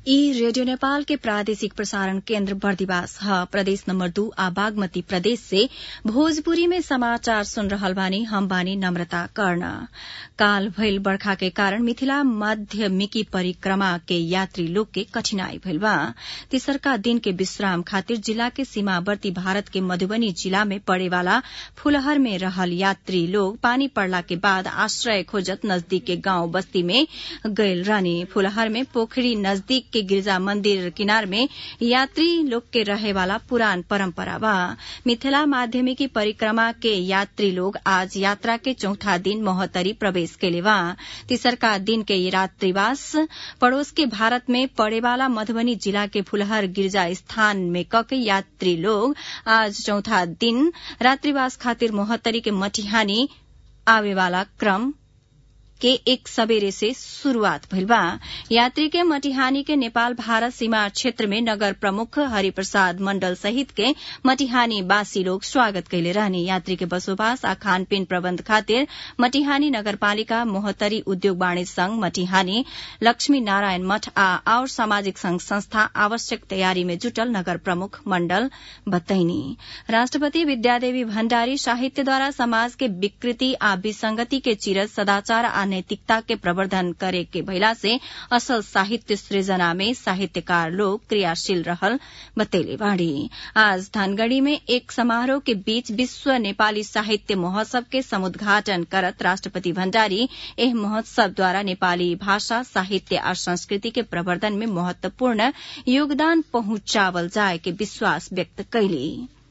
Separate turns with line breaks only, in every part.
ई रेडियो नेपाल के प्रादेशिक प्रसारण केन्द्र बर्दिवास ह प्रदेश नम्बर दू आ बागमती प्रदेश से भोजपुरी में समाचार सुन रहल बानी हम बानी नम्रता कर्ण काल भइल बर्खा के कारण मिथिला माध्यमिकी परिक्रमा के यात्री लोग के कठिनाई भइल बा तेसरका दिन के विश्राम खातिर जिला के सीमावर्ती भारत के मधुबनी जिला में पड़े वाला फुलहर में रहल यात्री लोग पानी पड़ला के बाद आश्रय खोजत नजदीक के गांव बस्ती में गयल रानी फुलहर में पोखरी नजदीक के गिरजा मंदिर किनार में यात्री लोग के रहे वाला पुरान परंपरा बा मिथिला माध्यमिकी परिक्रमा के यात्री लोग आज यात्रा के चौथा दिन मोहतरी प्रवेश केले बा तीसरका दिन के रात्रिवास पड़ोस के भारत में पड़े वाला मधुबनी जिला के फुलहर गिरजा स्थान में कके यात्री लोग आज चौथा दिन रात्रिवास खातिर मोहतरी के मटिहानी आवे वाला क्रम के एक सबेरे से शुरूआत भइल बा यात्री के मटिहानी के नेपाल भारत सीमा क्षेत्र में नगर प्रमुख हरिप्रसाद मंडल सहित के मटिहानी वासी लोग स्वागत कैले रहने यात्री के बसोबास आ खानपीन प्रबन्ध खातिर मटिहानी नगरपालिका मोहतरी उद्योग वाणिज्य संघ मटिहानी लक्ष्मी नारायण मठ आ और सामाजिक संघ संस्था आवश्यक तयारी में जुटल नगर प्रमुख मंडल बतैनी राष्ट्रपति विद्यादेवी भण्डारी साहित्यद्वारा समाज के विकृति आ विसंगति के चिरत सदाचार आ नैतिकता के प्रवर्धन करे के भइला से असल साहित्य सृजना में साहित्यकार लोग क्रियाशील रहल बतैले बाड़ी आज धनगढ़ी में एक समारोह के बीच विश्व नेपाली साहित्य महोत्सव के समुद्घाटन करत राष्ट्रपति भण्डारी एह महोत्सव द्वारा नेपाली भाषा साहित्य आ संस्कृति के प्रवर्धन में महत्वपूर्ण योगदान पहुंचावल जाए के विश्वास व्यक्त कैली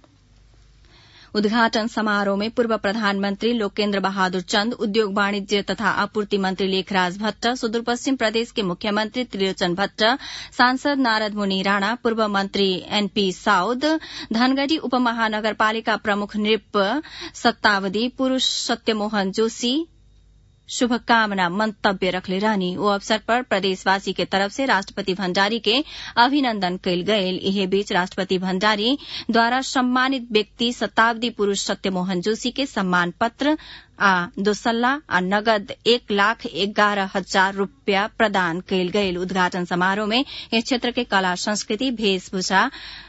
उद्घाटन समारोह में पूर्व प्रधानमंत्री लोकेन्द्र बहादुर चन्द उद्योग वाणिज्य तथा आपूर्ति मंत्री लेखराज भट्ट सुदूरपश्चिम प्रदेश के मुख्यमंत्री त्रिलोचन भट्ट सांसद नारद मुनि राणा पूर्व मंत्री एनपी साउद धनगढ़ी उपमहानगरपालिका प्रमुख नृप सत्तावधी पुरूष सत्यमोहन जोशी शुभकामना मंतव्य रखले रहनी ओ अवसर पर प्रदेशवासी के तरफ से राष्ट्रपति भण्डारी के अभिनन्दन कयल गयल इहे बीच राष्ट्रपति भण्डारी द्वारा सम्मानित व्यक्ति शताब्दी पुरूष सत्यमोहन जोशी के सम्मान पत्र आ दोसल्ला आ नगद एक लाख एगारह हजार रूपया प्रदान कयल गयल उद्घाटन समारोह में इस क्षेत्र के कला संस्कृति वेशभूषा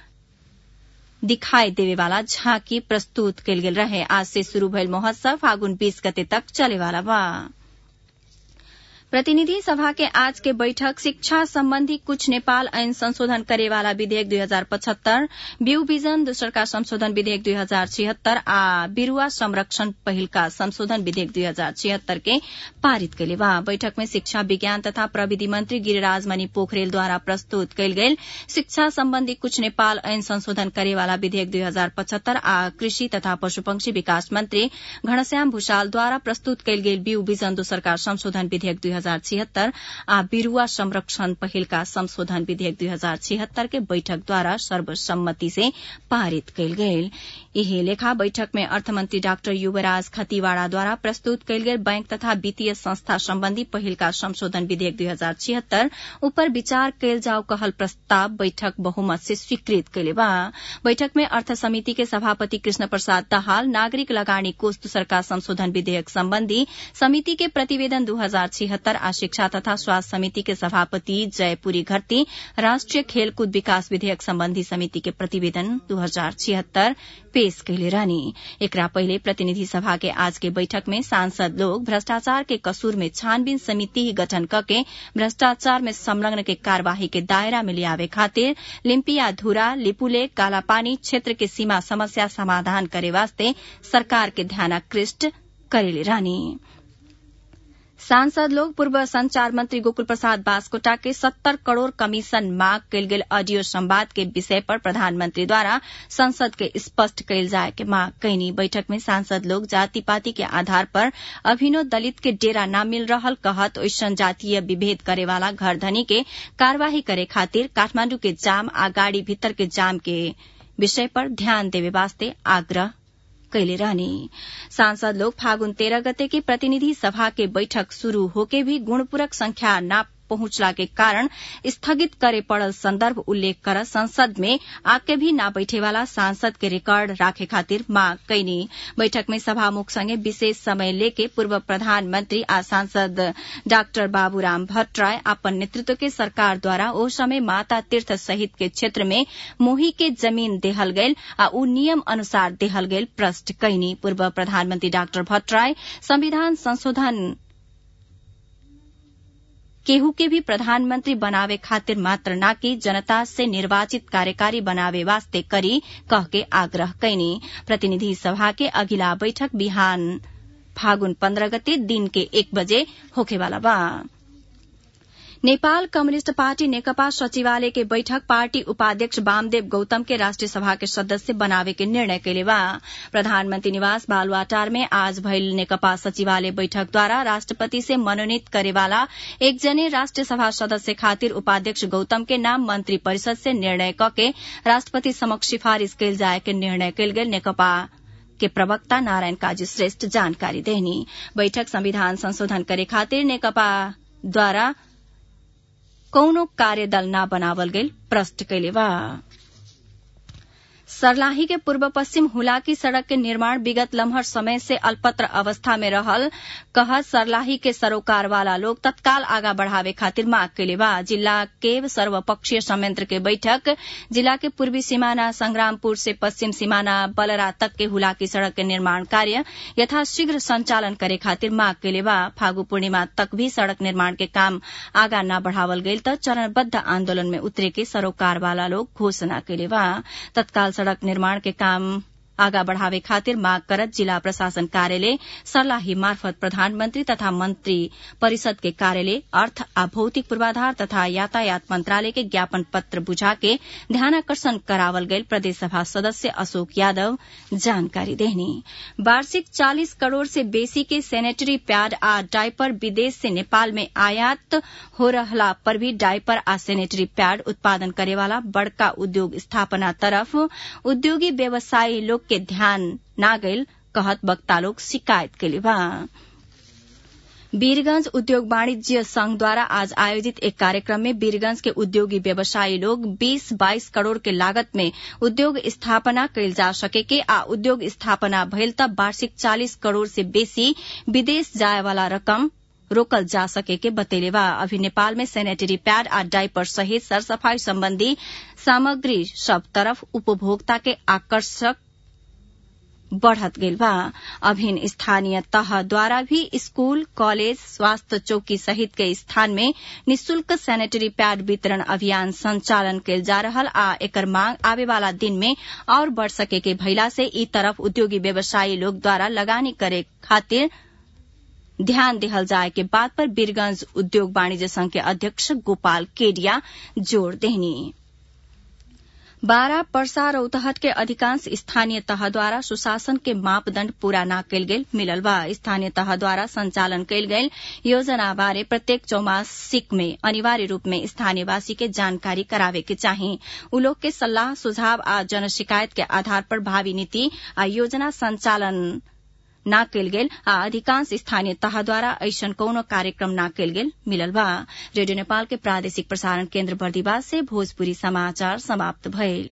दिखाई देवे वाला झांकी प्रस्तुत कयल गेल रहे आज से शुरू भइल महोत्सव फागुन बीस गते तक चले वाला बा प्रतिनिधि सभा के आज के बैठक शिक्षा संबंधी कुछ नेपाल ऐन संशोधन करे वाला विधेयक दुई हजार पचहत्तर ब्यू विजन दोस्रका संशोधन विधेयक दुई हजार छिहत्तर आ बिरूवा संरक्षण पहिलका संशोधन विधेयक दुई हजार छिहत्तर के पारित कैले बा बैठक में शिक्षा विज्ञान तथा प्रविधि मंत्री गिरिराज मणि पोखरेलद्वारा प्रस्तुत कयल गेल शिक्षा संबंधी कुछ नेपाल ऐन संशोधन करे वाला विधेयक दुई हजार पचहत्तर आ कृषि तथा पशुपक्षी विकास मंत्री घनश्याम भूषालद्वारा प्रस्तुत कयल गेल ब्यू विजन दोस्रका संशोधन विधेयक दुई हजार छिहत्तर आ बिरूवा संरक्षण पहिलका संशोधन विधेयक दुई हजार छिहत्तर के बैठक द्वारा सर्वसम्मति से पारित कयल गेल यही लेखा बैठक में अर्थमंत्री डाक्टर युवराज खतीवाड़ा द्वारा प्रस्तुत कयल गेल बैंक तथा वित्तीय संस्था सम्बन्धी पहिलका संशोधन विधेयक दुई हजार छिहत्तर उपर विचार कयल जाओ कहल प्रस्ताव बैठक बहुमत से स्वीकृत कयले बा बैठक में अर्थ समिति के सभापति कृष्ण प्रसाद दाहाल नागरिक लगानी कोष दूसरका संशोधन विधेयक सम्बन्धी समिति के प्रतिवेदन दू हजार छिहत्तर आ शिक्षा तथा स्वास्थ्य समिति के सभापति जयपुरी घरती राष्ट्रिय खेलकूद विकास विधेयक सम्बन्धी समिति के प्रतिवेदन दू हजार छिहत्तर पेश कैले रहनी एकरा पहिले प्रतिनिधि सभा के आज के बैठक में सांसद लोग भ्रष्टाचार के कसूर में छानबीन समिति ही गठन करके भ्रष्टाचार में संलग्न के कार्यवाही के दायरा में लियावे खातिर लिम्पिया धुरा लिपुले कालापानी क्षेत्र के सीमा समस्या समाधान करे वास्ते सरकार के ध्यानाकृष्ट करेले रहनी सांसद लोग पूर्व संचार मंत्री गोकुल प्रसाद बास्कोटा के सत्तर करोड़ कमीशन मांग कयल गेल ऑडियो संवाद के विषय पर प्रधानमंत्री द्वारा संसद के स्पष्ट कयल जाय के मांग कैनी बैठक में सांसद लोग जाति पाति के आधार पर अभिनो दलित के डेरा न मिल रहल कहत ओइसन जातीय विभेद करे वाला घर धनी के कार्यवाही करे खातिर काठमांडू के जाम आ गाड़ी भीतर के जाम के विषय पर ध्यान देवे वास्ते आग्रह कैले रहने सांसद लोग फागुन तेरह गते की प्रतिनिधि सभा के बैठक शुरू होके भी गुणपूरक संख्या न पहुंचला के कारण स्थगित करे पड़ल संदर्भ उल्लेख कर संसद में आके भी न बैठे वाला सांसद के रिकॉर्ड राखे खातिर मांग कैनी बैठक में सभामुख संगे विशेष समय लेके पूर्व प्रधानमंत्री आ सांसद डाक्टर बाबूराम भट्टराय अपन नेतृत्व के सरकार द्वारा ओ समय माता तीर्थ सहित के क्षेत्र में मोही के जमीन देहल गयल आ उ नियम अनुसार देहल गयल प्रश्न कैनी पूर्व प्रधानमंत्री डाक्टर भट्टराय संविधान संशोधन केहू के भी प्रधानमंत्री बनावे खातिर मात्र ना कि जनता से निर्वाचित कार्यकारी बनावे वास्ते करी कह के आग्रह कैनी प्रतिनिधि सभा के अगिला बैठक बिहान फागुन पन्ध्र गते दिन के एक बजे होखेवाला बा नेपाल कम्युनिष्ट पार्टी नेकपा सचिवालय के बैठक पार्टी उपाध्यक्ष वामदेव गौतम के राष्ट्रिय सभा के सदस्य बनावे के निर्णय कैले बा प्रधानमंत्री निवास बालुवाटार में आज भइल नेकपा सचिवालय बैठक द्वारा राष्ट्रपति से मनोनीत करेवाला एक जने राष्ट्रिय सभा सदस्य खातिर उपाध्यक्ष गौतम के नाम मंत्री परिषद से निर्णय कके राष्ट्रपति समक्ष सिफारिश कैल जाए के निर्णय कैल गेल नेकपा के प्रवक्ता नारायण काजी श्रेष्ठ जानकारी देनी बैठक संविधान संशोधन करे खातिर नेकपा द्वारा कौनो कार्यदल न बनावल गेल प्रश्न कैले बा सर्लाही के पूर्व पश्चिम हुलाकी सड़क के निर्माण विगत लम्हर समय से अल्पत्र अवस्था में रहल कह सर्लाही के सरोकार वाला लोग तत्काल आगा बढ़ावे खातिर मांग कैले बा जिला के सर्वपक्षीय संयंत्र के बैठक जिला के पूर्वी सीमाना संग्रामपुर से पश्चिम सीमाना बलरा तक के हुलाकी सड़क के निर्माण कार्य यथाशीघ्र संचालन करे खातिर मांग कैले बा फागु पूर्णिमा तक भी सड़क निर्माण के काम आगा न बढ़ावल गईल त चरणबद्ध आंदोलन में उतरे के सरोकार वाला लोग घोषणा कैले बा तत्काल सड़क निर्माण के काम आगा बढ़ावे खातिर मांग करत जिला प्रशासन कार्यालय सर्लाही मार्फत प्रधानमंत्री तथा मंत्री परिषद के कार्यालय अर्थ आ भौतिक पूर्वाधार तथा यातायात मंत्रालय के ज्ञापन पत्र बुझा के ध्यानाकर्षण करावल गयल प्रदेश सभा सदस्य अशोक यादव जानकारी देनी वार्षिक 40 करोड़ से बेसी के सैनिटरी पैड आ डायपर विदेश से नेपाल में आयात हो रहला पर भी डायपर आ सैनिटरी पैड उत्पादन करेवाला बड़का उद्योग स्थापना तरफ उद्योगी व्यवसायी लोग के ध्यान ना गईल कहत वक्ता लोग शिकायत कैले बा वीरगंज उद्योग वाणिज्य संघ द्वारा आज आयोजित एक कार्यक्रम में वीरगंज के उद्योगी व्यवसायी लोग 20-22 करोड़ के लागत में उद्योग स्थापना कैल जा सके के आ उद्योग स्थापना भइल त वार्षिक 40 करोड़ से बेसी विदेश जाए वाला रकम रोकल जा सके के बतेले बा अभी नेपाल में सैनिटरी पैड आ डायपर सहित सरसफाई संबंधी सामग्री सब तरफ उपभोक्ता के आकर्षक बढ़त गईल बा अभिन स्थानीय तह द्वारा भी स्कूल कॉलेज स्वास्थ्य चौकी सहित के स्थान में निशुल्क सैनिटरी पैड वितरण अभियान संचालन कैल जा रहल आ एकर मांग आवे वाला दिन में और बढ़ सके के भइला से ई तरफ उद्योगी व्यवसायी लोग द्वारा लगानी करे खातिर ध्यान देहल जाए के बात पर बीरगंज उद्योग वाणिज्य संघ के अध्यक्ष गोपाल केडिया जोड़ देहनी बारा पर्सा रौतहट के अधिकांश स्थानीय तह द्वारा सुशासन के मापदण्ड पूरा न कैल गेल मिलल बा स्थानीय तह द्वारा संचालन कैल गेल योजना बारे प्रत्येक चौमासिक में अनिवार्य रूप में स्थानीयवासी के जानकारी करावे के चाही उ लोग के सलाह सुझाव आ जन शिकायत के आधार पर भावी नीति आ योजना संचालन न कैल गेल आ अधिकांश स्थानीय तह द्वारा ऐसन कौनो कार्यक्रम न कैल गेल मिलल बा रेडियो नेपाल के प्रादेशिक प्रसारण केन्द्र बर्दिवास से भोजपुरी समाचार समाप्त भइल